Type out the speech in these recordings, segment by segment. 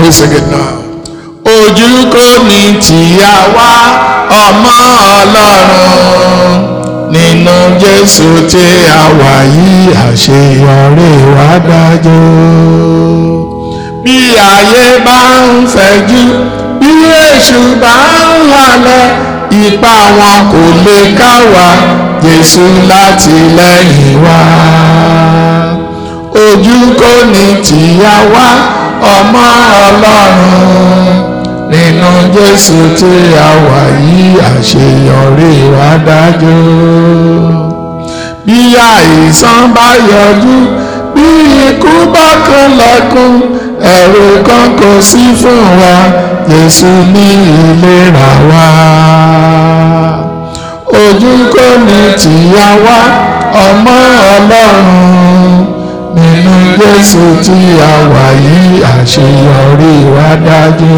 Let's sing it now. Ojú kò ní tìyà wá ọmọ Ọlọ́run nínú Jésù tí a wà yìí àṣeyọrí wa dájú. Bí ayé bá ń fẹ̀jú bí èṣù bá ń halẹ̀ ipá wọn kò lè ká wa Jésù láti lẹ́yìn wa. Ojú kò ní tìyà wá ọmọ Ọlọ́run nínú Jésù tí a wà yìí àṣeyọrí wa dájú. Bí àìsàn bá yọjú bí ikú bá kan lẹ́kún ẹ̀rù kan kò sí fún wa Jésù ní ìlera wa. Ojú kò ní tìyà wá ọmọ Ọlọ́run nínú Jésù tí a wà yìí àṣeyọrí wa dájú.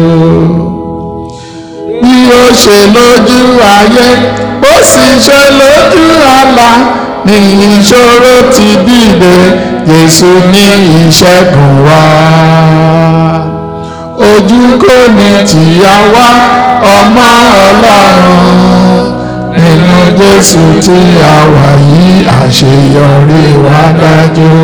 Bí ó ṣe lójú ayé ó sì ṣe lójú àlá ní ìṣòro ti dìde Jésù ní ìṣẹ́gun wa. Ojú kò ní tìyà wá ọmọ Ọlọ́run nínú Jésù tí a wà yìí àṣeyọrí wa dájú.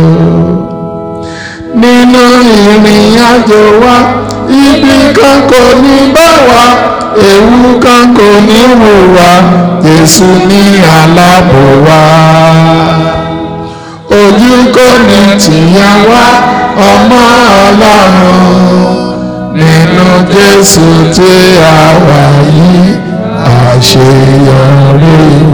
Nínú ìrìn àjò wa ibi kan kò ní bá wa ewu kan kò ní wò wá Jésù ní aláàbò wa. Ojú kò ní tìyà wá ọmọ Ọlọ́run nínú Jésù tí a wà yìí àṣeyọrí